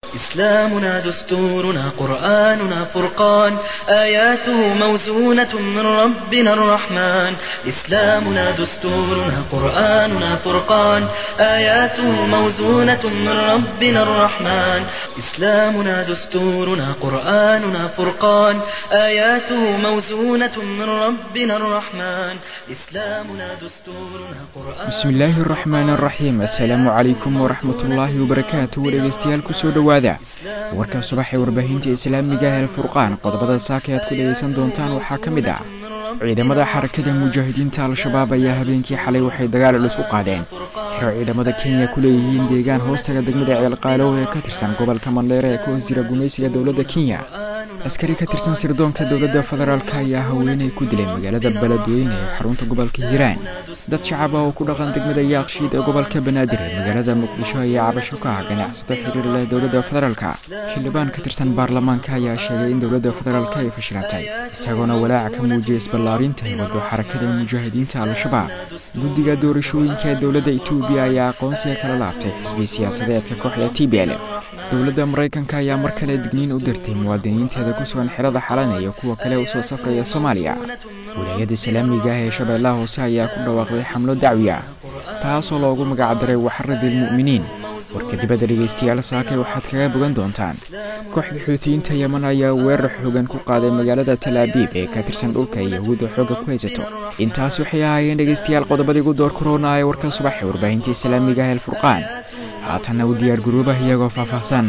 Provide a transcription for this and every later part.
إسلامنا دستورنا قرآننا فرقان آياته موزونة من ربنا الرحمن إسلامنا دستورنا قرآننا فرقان آياته موزونة من ربنا الرحمن إسلامنا دستورنا قرآننا فرقان آياته موزونة من ربنا الرحمن إسلامنا دستورنا قرآن bismi illaahi araxmaan araxiim assalaamu calaykum waraxmatullaahi wabarakaatu dhegeystayaal kusoo dhowaada warka subax ee warbaahinta islaamiga ee alfurqaan qodobada saaka aad ku dhegeysan doontaan waxaa ka mid ah ciidamada xarakada mujaahidiinta al-shabaab ayaa habeenkii xalay waxay dagaal culus u qaadeen xero ciidamada kenya ku leeyihiin deegaan hoostaga degmada ceelqaalow ee ka tirsan gobolka mandheere ee ka hoos jira gumaysiga dowladda kenya askari ka tirsan sirdoonka dowladda federaalk ayaa haweeney ku dilay magaalada beledweyne ee xarunta gobolka hiiraan dad shacab ah oo ku dhaqan degmada yaaqshiid ee gobolka banaadir ee magaalada muqdisho ayaa cabasho ka ah ganacsato xiriir leh dowladda federaalka xildhibaan ka tirsan baarlamaanka ayaa sheegay in dowladda federaalk ay fashilantay isagoona walaaca ka muujiyay isballaarinta ay wado xarakada mujaahidiinta al-shabaab guddiga doorashooyinka ee dowladda etoobiya ayaa aqoonsiga kala laabtay xisbi siyaasadeedka kooxda t b l f dowladda maraykanka ayaa mar kale digniin u dirtay muwaadiniinteeda ku sugan xerada xalan iyo kuwa kale u soo safraya soomaaliya wilaayada islaamiga ah ee shabeellaha hoose ayaa ku dhawaaqday xamlo dacwi ah taasoo loogu magacdaray waxaradil mu'miniin warka dibadda dhegeystayaal saakay waxaad kaga bogan doontaan kooxda xuutiyiinta yeman ayaa weerar xoogan ku qaaday magaalada talaabiib ee ka tirsan dhulka yahuudda xoogga ku haysato intaas waxay ahaayeen dhegeystayaal qodobadii ugu door korona ee warka subax ee warbaahinta islaamiga ah alfurqaan haatanna u diyaar garoobah iyagoo faahfaahsan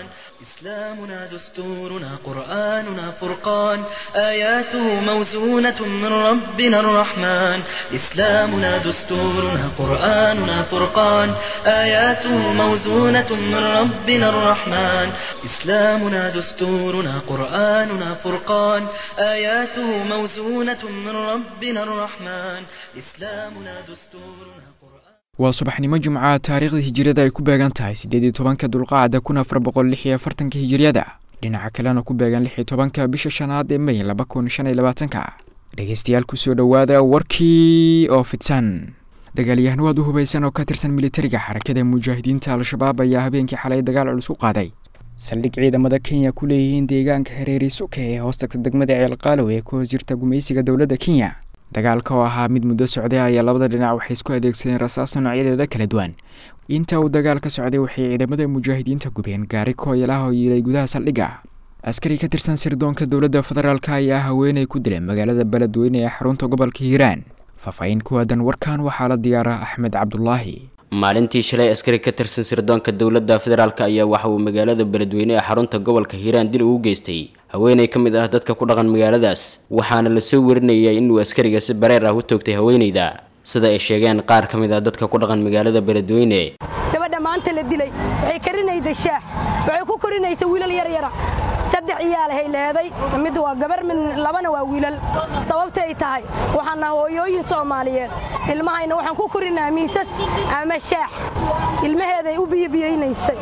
إسلامنا دستورنا قرآننا فرقان آياته موزونة من ربنا الرحمن إسلامنا دستورنا قرآننا فرقان آياته موزونة من ربنا الرحمن إسلامنا دستورنا قرآننا فرقان آياته موزونة من ربنا الرحمن إسلامنا دستورنا قرآن waa subaxnimo jimcaha taariikhda hijiriyada ay ku beegan tahay siddeed iyo tobanka dulqaacda kun afar boqol lix iyo afartanka hijiriyada dhinaca kalena ku beegan lix iyo tobanka bisha shanaad ee may laba kun shan iyo labaatanka dhegeystayaal kusoo dhowaada warkii oo fidsan dagaalyahano aad u hubaysan oo ka tirsan militariga xarakada mujaahidiinta al-shabaab ayaa habeenkii xalay dagaal culus u qaaday saldhig ciidamada kenya ku leeyihiin deegaanka hareeri suka ee hoostagta degmada ceelqaalow ee ka hoos jirta gumaysiga dowladda kenya dagaalka oo ahaa mid muddo socday ayaa labada dhinac waxay isku adeegsadeen rasaasta noocyadeeda kala duwan inta uu dagaal ka socday waxay ciidamada mujaahidiinta gubeen gaari kooyalaha oo yiilay gudaha saldhigga askari ka tirsan sirdoonka dowladda federaalk ayaa haweeney ku dilay magaalada beledweyne ee xarunta gobolka hiiraan faahfaahin ku aadan warkan waxaa la diyaaraa axmed cabdulaahi maalintii shalay askari ka tirsan sirdoonka dowladda federaalk ayaa waxa uu magaalada beledweyne ee xarunta gobolka hiiraan dil ugu geystay haweeney ka mid ah dadka ku dhaqan magaaladaas waxaana lasoo warinayay inuu askariga si bareer ah u toogtay haweeneyda sida ay sheegeen qaar ka mid ah dadka ku dhaqan magaalada beledweyne gabadha maanta la dilay waxay karinayday shaax waxay ku korinaysa wiilal yaryara saddex iyaalahay leeday mid waa gabar mid labana waa wiilal sababta ay tahay waxaana hooyooyin soomaaliyeed ilmahayna waxaan ku korinaa miisas ama shaax ilmaheeday u biyobiyeynaysay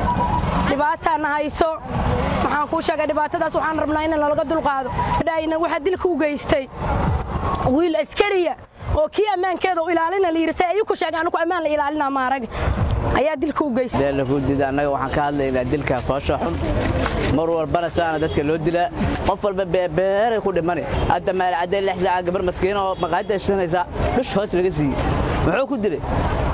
dhibaataana hayso waxaan kuu sheegay dhibaatadaas waxaan rabnaa in lalaga dulqaado dhayna waxaa dilka u geystay wiil askariya oo kii ammaankeeda u ilaalina la yidhi say ayuu ku sheegay anigu ammaan la ilaalinaa maarag ayaa dilka u geystay deelafudida annaga waxaan ka hadlaynaa dilka foosha xun mar walbana saana dadka loo dilaa qof walba beebeeray ku dhimani hadda maalcadday lix saaca gabar maskiina oo maqaayadda shidanaysa dhush hoos laga siiyey muxuu ku dilay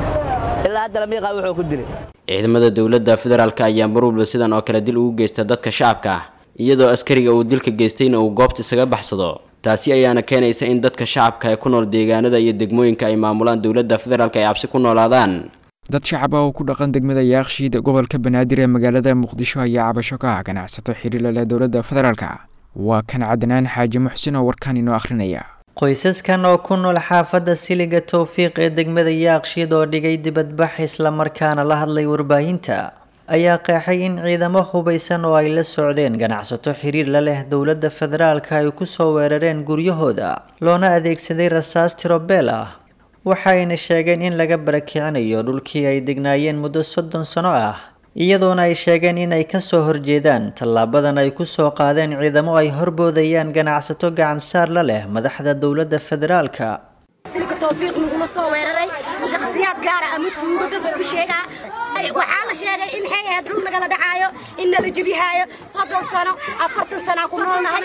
ilaa hadda lama yaqaan wuxuu ku dilay ciidamada dowladda federaalk ayaa mar walba sidan oo kale dil ugu geysta dadka shacabka ah iyadoo askariga uu dilka geystayna uu goobta isaga baxsado taasi ayaana keenaysa in dadka shacabka ee ku nool deegaanada iyo degmooyinka ay maamulaan dowladda federaalk ay cabsi ku noolaadaan dad shacab ah oo ku dhaqan degmada yaaqshiid gobolka banaadir ee magaalada muqdisho ayaa cabasho ka ah ganacsato xiriirla leh dowladda federaalk waa kan cadnaan xaaji muxsin oo warkan inoo akhrinaya qoysaskan oo ku nool xaafadda siliga towfiiq ee degmada yaaqshiid oo dhigay dibadbax islamarkaana la hadlay warbaahinta ayaa qeexay in ciidamo hubaysan oo ay la socdeen ganacsato xiriir la leh dowladda federaalka ay kusoo weerareen guryahooda loona adeegsaday rasaas tirobeel ah waxayna sheegeen in laga barakicinayo dhulkii ay degnaayeen muddo soddon sano ah iyadoona ay sheegeen in ay kasoo horjeedaan tallaabadan ay kusoo qaadeen ciidamo ay horboodayaan ganacsato gacansaar la leh madaxda dowladda federaalka silka towfiiq nagula soo weeraray shakhsiyaad gaara ama tuugo dad isku sheegaa waxaa la sheegay in maxay ahayd dhul nagala dhacaayo in nala jebihaayo soddon sano afartan sanaa ku noolnahay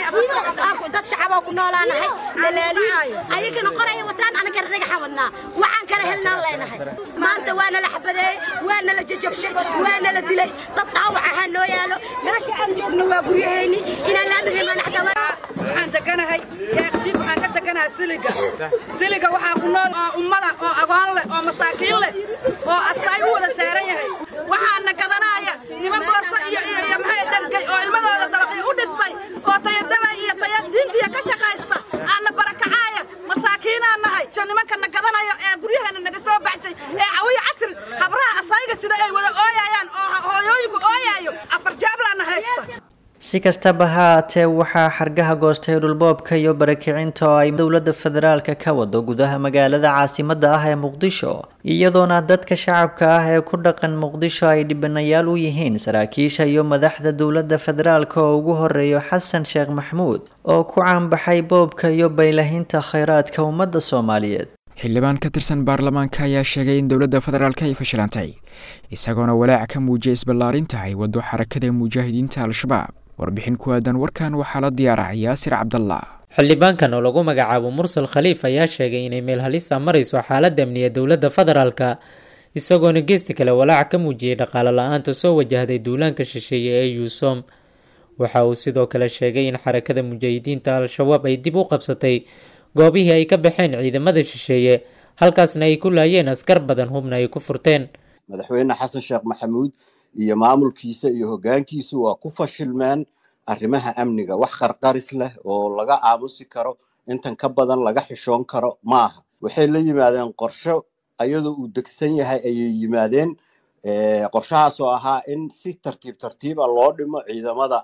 dad shacabaa ku noolaanahay dalaaliin ayagana qoraya wataan anagana dhagaxa wadnaa waxaan kala helnaan leenahay maanta waa nala xabadeeyey waa nala jajabshay waa nala dilay dad dhaawac ahaa noo yaalo meesha aan joogno waa guryahayni inaan laamigay manaxdaba waxaan deganahay yaaqshiid waxaan ka deganahay siliga siliga waxaa ku nool oo ummada oo agoon leh oo masaakiin leh oo asaay u wada saaran yahay waxaana gadanaya niman boorso iyo iyo iyo maxay dhalgay oo ilmadooda dabaqi u dhistay oo tayadama iyo taya diintiya ka shaqaysta aana barakacaaya masaakiinaan nahay nimankana gadanayo ee guryaheena naga soo baxshay ee cawiya casri habraha asayga sida ay wada ooyayaan oo hooyooyinku ooyayo afar jaablaana haysta si kastaba ha aatee waxaa xargaha goostay dhulboobka iyo barakicinta oo ay dowladda federaalka ka wado gudaha magaalada caasimadda ah ee muqdisho iyadoona dadka shacabka ah ee ku dhaqan muqdisho ay dhibanayaal u yihiin saraakiisha iyo madaxda dowladda federaalka oo ugu horeeyo xasan sheekh maxmuud oo ku caanbaxay boobka iyo baylahinta khayraadka ummadda soomaaliyeed xildhibaan ka tirsan baarlamaanka ayaa sheegay in dowladda federaalk ay fashilantay isagoona walaac ka muujiyay isballaarinta ay waddo xarakada mujaahidiinta al-shabaab warbixin ku aadan warkan waxaa la diyaarah yaasir cabdallah xildhibaankan oo lagu magacaabo mursal khaliif ayaa sheegay inay meel halisa marayso xaaladda amniga dowladda federaalka isagoona geesti kale walaac ka muujiyey dhaqaale la-aanta soo wajahday duulaanka shisheeye ee yuusom waxa uu sidoo kale sheegay in xarakada mujaahidiinta al-shabaab ay dib u qabsatay goobihii ay ka baxeen ciidamada shisheeye halkaasna ay ku laayeen askar badan hubna ay ku furteen madaxweyne xasan sheekh maxamuud iyo maamulkiisa iyo hoggaankiisu waa ku fashilmeen arrimaha amniga wax qarqaris leh oo laga aamusi karo intan ka badan laga xishoon karo ma aha waxay la yimaadeen qorsho ayadoo uu degsan yahay ayay yimaadeen qorshahaas oo ahaa in si tartiib tartiiba loo dhimo ciidamada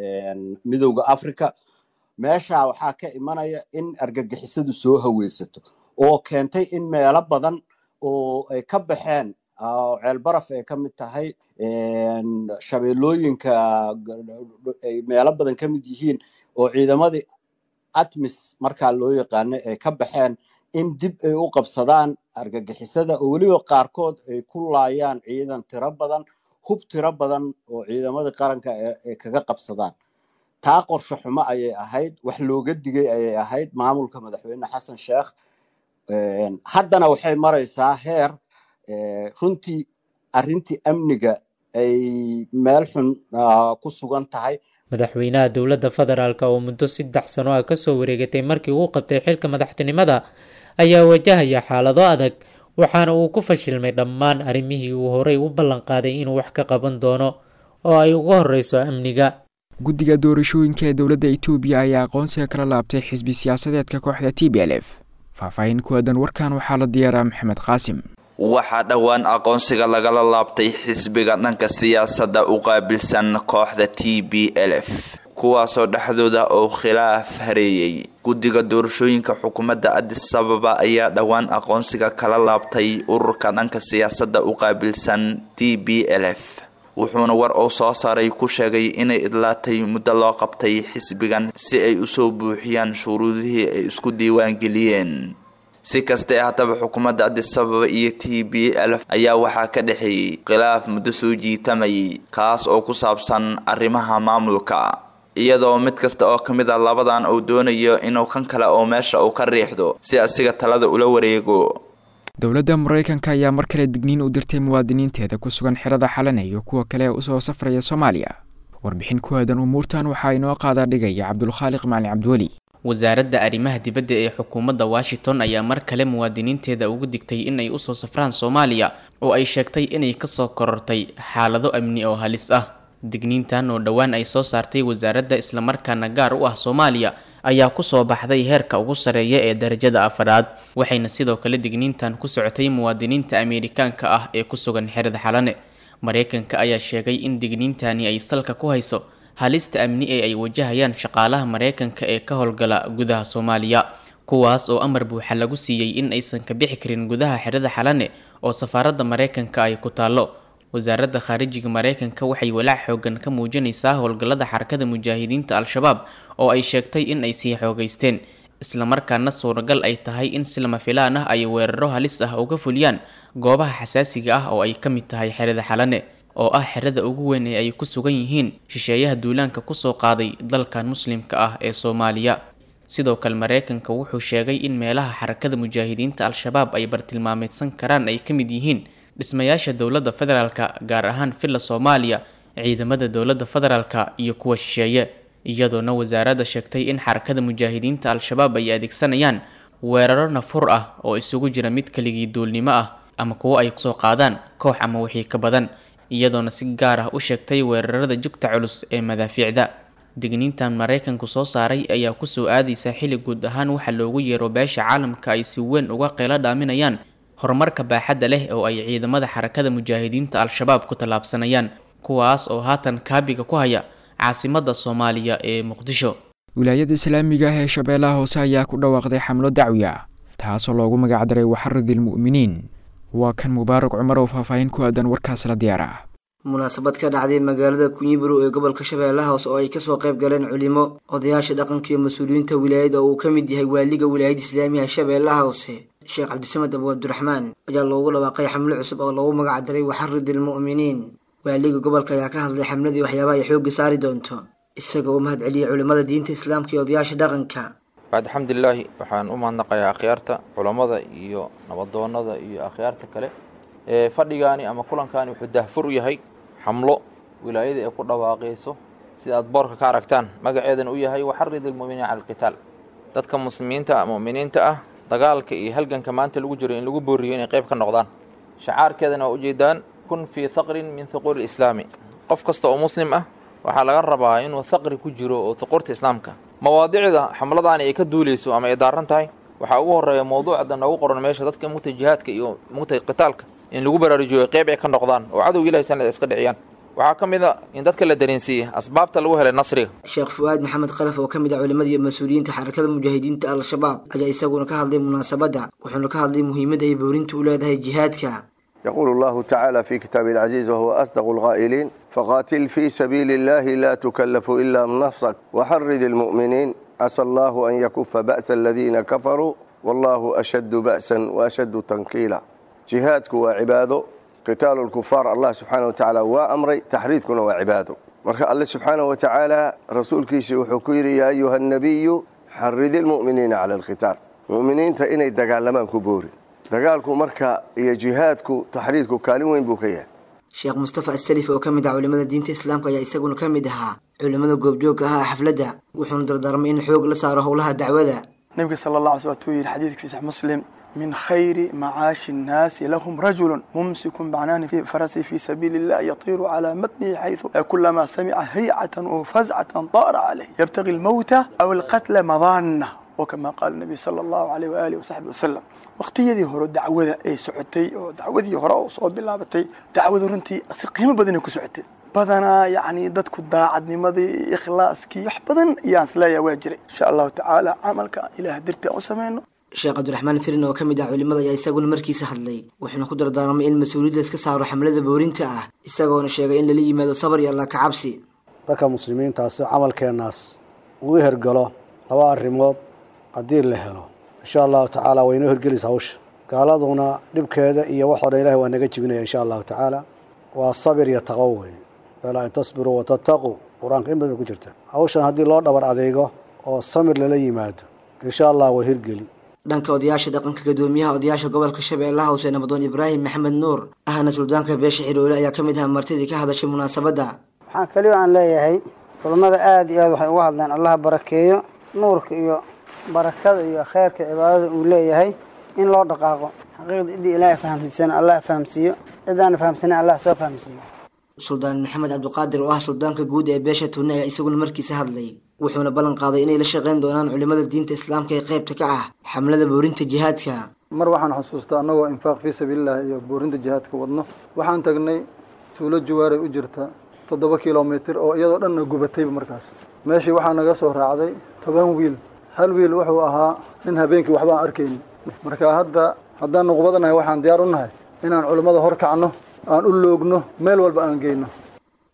midowda africa meesha waxaa ka imanaya in argagixisadu soo haweysato oo keentay in meelo badan oo ay ka baxeen ceelbaraf ay ka mid tahay shabeellooyinka ay meelo badan ka mid yihiin oo ciidamadii atmis markaa loo yaqaanay ay ka baxeen in dib ay u qabsadaan argagixisada oo weliba qaarkood ay ku laayaan ciidan tiro badan hub tiro badan oo ciidamadii qaranka ay kaga qabsadaan taa qorsho xumo ayay ahayd wax looga digay ayay ahayd maamulka madaxweyne xasan sheekh haddana waxay maraysaa heer runtii arrintii amniga ay meel xun ku sugan tahay madaxweynaha dowladda federaalk oo muddo saddex sano ah kasoo wareegatay markii uu qabtay xilka madaxtinimada ayaa wajahaya xaalado adag waxaana uu ku fashilmay dhammaan arrimihii uu horey u ballan qaaday inuu wax ka qaban doono oo ay uga horeyso amniga guddiga doorashooyinka ee dowladda itoobiya ayaa aqoonsiga kala laabtay xisbi siyaasadeedka kooxda t b l f faahfaahin ku aadan warkan waxaa la diyaaraa maxamed qaasim waxaa dhowaan aqoonsiga lagala laabtay xisbiga dhanka siyaasadda u qaabilsan kooxda t b l f kuwaasoo dhexdooda oo khilaaf hareeyey guddiga doorashooyinka xukuumadda adis ababa ayaa dhowaan aqoonsiga kala laabtay ururka dhanka siyaasadda u qaabilsan t b l f wuxuuna war uu soo saaray ku sheegay inay idlaatay muddo loo qabtay xisbigan si ay usoo buuxiyaan shuruudihii ay isku diiwaan geliyeen si kastae haddaba xukuumadda adis ababa iyo t b l ayaa waxaa ka dhexeeyey khilaaf muddo soo jiitamayay kaas oo ku saabsan arrimaha maamulka iyadoo mid kasta oo ka mid a labadan uu doonayo inuu kan kale oo meesha uu ka riixdo si asiga talada ula wareego dowladda maraykanka ayaa mar kale digniin u dirtay muwaadiniinteeda ku sugan xerada xalana iyo kuwa kale ee usoo safraya soomaaliya warbixin ku aadan umuurtan waxaa inoo qaadaa dhigaya cabdulkhaaliq macalin cabdiweli wasaaradda arrimaha dibadda ee xukuumadda washington ayaa mar kale muwaadiniinteeda ugu digtay in ay usoo safraan soomaaliya oo ay sheegtay inay kasoo korortay xaalado amni oo halis ah digniintan oo dhowaan ay soo saartay wasaaradda islamarkaana gaar u ah soomaaliya ayaa kusoo baxday heerka ugu sareeya ee darajada afaraad waxayna sidoo kale digniintan ku socotay muwaadiniinta ameerikaanka ah ee ku sugan xerada xalane mareykanka ayaa sheegay in digniintani ay salka ku hayso halista amni ee ay wajahayaan shaqaalaha mareykanka ee ka howlgala gudaha soomaaliya kuwaas oo amar buuxa lagu siiyey in aysan ka bixi karin gudaha xerada xalane oo safaaradda mareykanka ay ku taallo wasaaradda khaarijiga mareykanka waxay walaac xoogan ka muujinaysaa howlgallada xarakada mujaahidiinta al-shabaab oo ay sheegtay in ay sii xoogeysteen islamarkaana suuragal ay tahay in si lama filaan ah ay weeraro halis ah uga fuliyaan goobaha xasaasiga ah oo ay ka mid tahay xerada xalane oo ah xerada ugu weyn ee ay ku sugan yihiin shisheeyaha duulaanka kusoo qaaday dalkan muslimka ah ee soomaaliya sidoo kale mareykanka wuxuu sheegay in meelaha xarakada mujaahidiinta al-shabaab ay bartilmaameedsan karaan ay ka mid yihiin dhismayaasha dowladda federaalka gaar ahaan villa soomaaliya ciidamada dowladda federaalka iyo kuwa shisheeye iyadoona wasaaradda sheegtay in xarakada mujaahidiinta al-shabaab ay adeegsanayaan weeraro nafur ah oo isugu jira mid keligii duulnimo ah ama kuwo ay soo qaadaan koox ama wixii ka badan iyadoona si gaar ah u sheegtay weerarada jugta culus ee madaafiicda digniintan maraykanku soo saaray ayaa kusoo aadaysa xilli guud ahaan waxa loogu yeero beesha caalamka ay si weyn uga qeylo dhaaminayaan horumarka baaxadda leh oo ay ciidamada xarakada mujaahidiinta al-shabaab ku tallaabsanayaan kuwaas oo haatan kaabiga ku haya caasimadda soomaaliya ee muqdisho wilaayada islaamiga ah ee shabeellaha hoose ayaa ku dhawaaqday xamlo dacwi ah taasoo loogu magacdaray waxaradil mu'miniin waa kan mubaarak cumar oo faahfaahin ku aadan warkaas la diyaar ah munaasabad ka dhacday magaalada kunyiburo ee gobolka shabeellaha hoose oo ay kasoo qayb galeen culimo odayaasha dhaqanka iyo mas-uuliyiinta wilaayada oo uu ka mid yahay waaliga wilaayada islaamiga shabeellaha hoose sheekh cabdisamed abu cabdiraxmaan ayaa loogu dhawaaqay xamlo cusub oo loogu magacdaray waxaridil mu'miniin waaliga gobolka ayaa ka hadlay xamladii waxyaabaha ay xoogga saari doonto isaga oo mahad celiyey culimmada diinta islaamka iyo odayaasha dhaqanka bacd alxamdulilaahi waxaan u mahadnaqayaa akhyaarta culammada iyo nabadoonnada iyo akhyaarta kale ee fadhigaani ama kulankaani wuxuu daahfur u yahay xamlo wilaayada ay ku dhawaaqayso sida aad boorka ka aragtaan magaceedana u yahay waxarid ilmu'miniina cala alqitaal dadka muslimiinta mu'miniinta ah dagaalka iyo halganka maanta lagu jiro in lagu booriyo inay qayb ka noqdaan shacaarkeedana waa ujeedaan kun fii haqrin min huquuri islaami qof kasta oo muslim ah waxaa laga rabaa inuu haqri ku jiro oo huquurta islaamka mawaadicda xamladaani ay ka duuleyso ama ay daaran tahay waxaa ugu horeeya mawduucda noogu qoran meesha dadka mugtay jihaadka iyo mugtay qitaalka in lagu baraarujiyo qayb ay ka noqdaan oo cadowga ilahi sanad iska dhiciyaan waxaa ka mid a in dadka la dareensiiyey asbaabta lagu helay nasriga sheekh fu'aad maxamed khalaf oo ka mid ah culimmada iyo mas-uuliyiinta xarakada mujaahidiinta al-shabaab ayaa isaguna ka hadlay munaasabadda wuxuuna ka hadlay muhiimadda ay boorinta u leedahay jihaadka يقول الله تعالى في كتابه العزيز وهو أصدق القائلين فقاتل في سبيل الله لا تكلف إلا من نفسك وحرد المؤمنين عسى الله أن يكف بأس الذين كفروا والله أشد بأسا وأشد تنكيلا جهادك وعباده قتال الكفار الله سبحانه وتعالى وأمري تحريدكنا وعباده مرka alle subxaanaه watacaala rasuulkiisa wuxuu ku yidhi yaa ayuha الnabiyu xaridi اlmu'miniina cala اlqitaal mu'miniinta inay dagaalamaan ku boori dagaalku marka iyo jihaadku taxriidku kaalin weyn buu ka yahay sheekh mustafa asalif oo ka mid ah culimmada diinta islaamka ayaa isaguna ka mid ahaa culimmada goobjoogka ah xafladda wuxuuna dardaarmay in xoog la saaro howlaha dacwada nebiga sala allah alay sl watuu yidhi xadiidka fi sax muslim من خير معاش الناس لهم رجل ممسك بعنان في فرسه في سبيل الله يطير على متنه حيث كلما سمع هيعة وفزعة طار عليه يبتغي الموت أو القتل مضانة وكما قال النبي صلى الله عليه وآله وصحبه وسلم waqtiyadii hore dacwada ay socotay oo dacwadii hore oo soo bilaabatay dacwadu runtii si qiimo badanay ku socotay badanaa yacni dadku daacadnimadii ikhlaaskii wax badan ayaan isleeyahay waa jiray insha allahu tacaala camalka ilaah dartii aan u sameyno sheekh cabdiraxmaan firin oo ka mid ah culimmada ayaa isaguna markiisa hadlay wuxuuna ku dardaarmay in mas-uuliyadda iska saaro xamlada boorinta ah isagoona sheegay in lala yimaado sabar iyo allah ka cabsi dadka muslimiintaasi camalkeennaas uu hergalo laba arrimood haddii la helo insha allahu tacaala way inoo hergelaysa hawsha gaaladuna dhibkeeda iyo waxoo dhan ilahi waa naga jibinaya insha allahu tacaala waa sabir iyo taqwo wey balaa in tasbiruu watattaquu qur-aanka in badan bay ku jirta hawshan haddii loo dhabar adeego oo samir lala yimaado insha allah waa hirgeli dhanka odayaasha dhaqanka gadoomiyaha odayaasha gobolka shabeellaha hoose nabadoon ibraahim maxamed nuur ahna suldaanka beesha xiroole ayaa ka mid ah martidii ka hadashay munaasabadda waxaan keliyo aan leeyahay culammada aada iyo aad waxay uga hadleen allaha barakeeyo nuurka iyo barakada iyo kheyrka cibaadada uu leeyahay in loo dhaqaaqo xaqiiqda ciddii ilaahay fahamsiisana allah fahamsiiyo cidaana fahamsanen allah soo fahamsiiyo suldaan maxamed cabdiqaadir oo ah suldaanka guud ee beesha tunne ayaa isaguna markiisa hadlay wuxuuna ballan qaaday inay la shaqayn doonaan culimmada diinta islaamka ee qaybta ka ah xamlada boorinta jihaadka mar waxaan xusuustaa annagoo infaaq fii sabiilillahi iyo boorinta jihaadka wadno waxaan tagnay tuulo jawaaray u jirta toddoba kilomitir oo iyadoo dhanna gubatayba markaas meeshii waxaa naga soo raacday toban wiil hal wiil wuxuu ahaa nin habeenkii waxba aan arkayni marka hadda haddaan nuqbadanahay waxaan diyaar u nahay inaan culimmada hor kacno aan u loogno meel walba aan geyno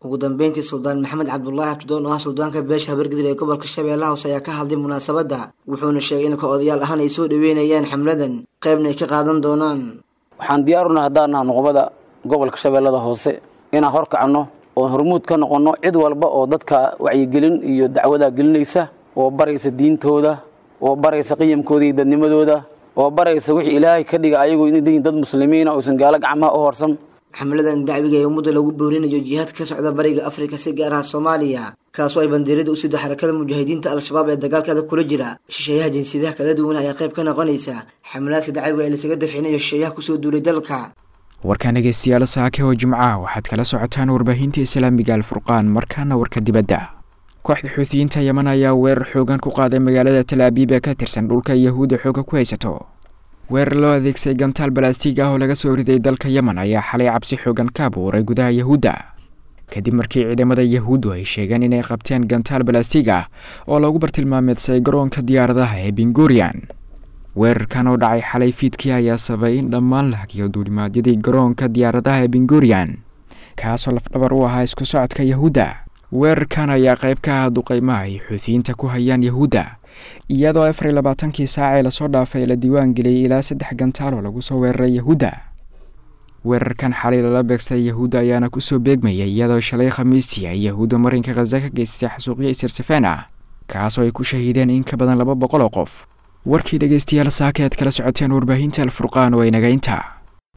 ugu dambeyntii suldaan maxamed cabdulaahi abdidoon oo ah suldaanka beesha habargidir ee gobolka shabeellaha hoose ayaa ka hadlay munaasabadda wuxuuna sheegay in ka odayaal ahaan ay soo dhaweynayaan xamladan qaybna ay ka qaadan doonaan waxaan diyaaruna haddaan naha nuqbada gobolka shabeellada hoose inaan horkacno oo hormuud ka noqonno cid walba oo dadka wacyigelin iyo dacwadaa gelinaysa oo baraysa diintooda oo baraysa qiyamkooda iyo dadnimadooda oo baraysa wixii ilaahay ka dhiga ayagu inay yihiin dad muslimiina oysan gaalo gacmaha u horsan xamladan dacwiga ee ummadda lagu boorinayo jihaadka ka socda bariga afrika si gaar ah soomaaliya kaasoo ay bandiirada u sido xarakada mujaahidiinta al-shabaab ee dagaalkeeda kula jira shisheeyaha jinsiyadaha kala duwan ayaa qayb ka noqonaysa xamlaadka dacwiga ee lasaga dafcinayo shisheeyaha kusoo duulay dalka warkaan dhegeystayaal saake oo jimca waxaad kala socotaan warbaahinta islaamiga alfurqaan markaana warka dibadda kooxda xuutiyiinta yeman ayaa weerar xoogan ku qaaday magaalada talaabiib ee ka tirsan dhulka yahuudda xooga ku haysato weerar loo adeegsay gantaal balastiig ah oo laga soo riday dalka yemen ayaa xalay cabsi xoogan ka abuuray gudaha yahuudda kadib markii ciidamada yahuuddu ay sheegeen inay qabteen gantaal balastiig ah oo lagu bartilmaameedsay garoonka diyaaradaha ee bingurian weerarkan oo dhacay xalay fiidkii ayaa sabay in dhammaan la hagiyo duulimaadyadii garoonka diyaaradaha ee bingurian kaasoo lafdhabar u ahaa isku socodka yahuudda weerarkan ayaa qayb ka ah duqeymaha ay xuutiyiinta ku hayaan yahuudda iyadoo afar iyo labaatankii saacee lasoo dhaafay la diiwaan geliyey ilaa saddex gantaal oo lagu soo weeraray yahuudda weerarkan xalay lala beegsay yahuudda ayaana kusoo beegmayay iyadoo shalay khamiistii ay yahuudda marinka khaza ka geystay xasuuqyo isirsafeen ah kaasoo ay ku shahiideen in ka badan laba boqol oo qof warkii dhegeystayaal saaka aad kala socoteen warbaahinta alfurqaan oo inaga intaa